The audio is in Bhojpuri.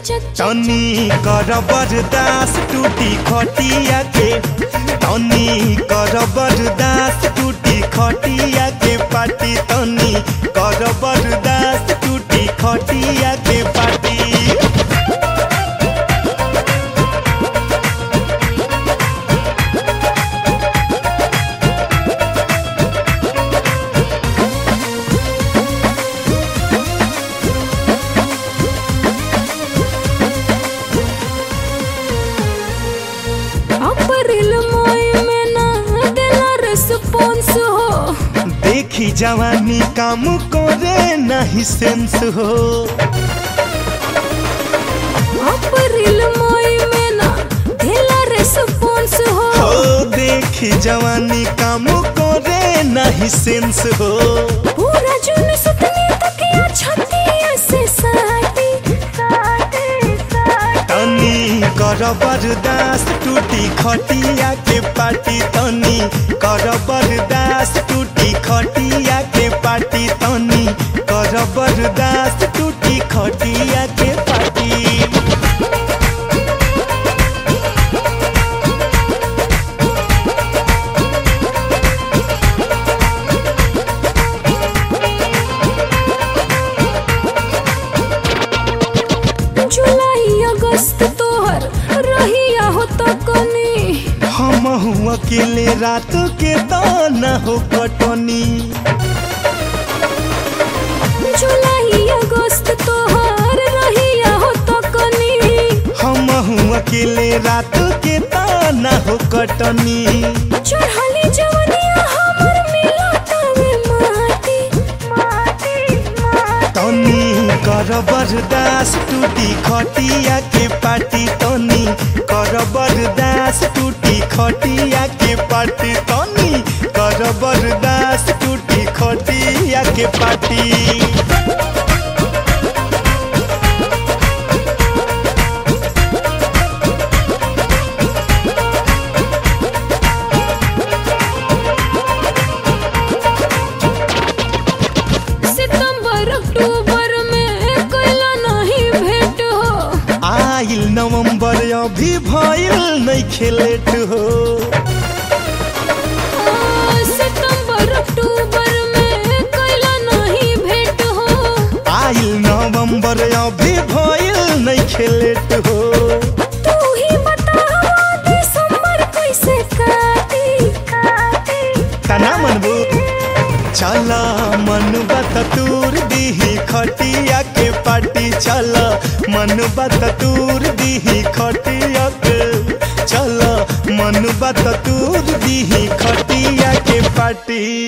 तनी कर बरदास टूटी खटिया के तनी कर बरदास टूटी खटिया के पाटी तनी कर बरदास टूटी खटिया के पाटी अप्रैल मई में ना देला रिस्पॉन्स हो देखी जवानी काम करे नहीं सेंस हो अप्रैल मई में ना देला रिस्पॉन्स हो हो देखी जवानी काम करे नहीं सेंस हो पूरा जून सुतनी तकिया छतिया से साटी साटी साटी तनी कर बरदास टूटी खटिया के पाटी तनी कर बरदास टूटी खटिया के पाटी तनी कर बरदास टूटी खटिया के पाटी जुलाई अगस्त तोहर रहिया हो तकनी हम अकेले रात के दाना हो कटनी जुलाई अगस्त तोहर रहिया हो तकनी हम अकेले रात के दाना हो कटनी चढ़ली जवनिया हमर मिलतावे माटी माटी माटी तनी कर बरदास टूटी खटिया के पाटी तनी कर बरदास टूटी खटिया के पाटी तनी कर बरदास टूटी खटिया के पाटी सितंबर अक्टूबर में कैला नहीं भेंट हो आइल नवंबर अभी भइल नहीं खेलेट हो आ, सितंबर अक्टूबर में कैला नहीं भेंट हो आइल नवंबर अभी भइल नहीं खेलेट हो तू ही बतावा दिसंबर कैसे काटी काटी तना मनबू चल मन बत तूर दीही खटिया के पाटी चल मन बत तूर दीही खटिया के चल मन बत तूर दीही खटिया के पाटी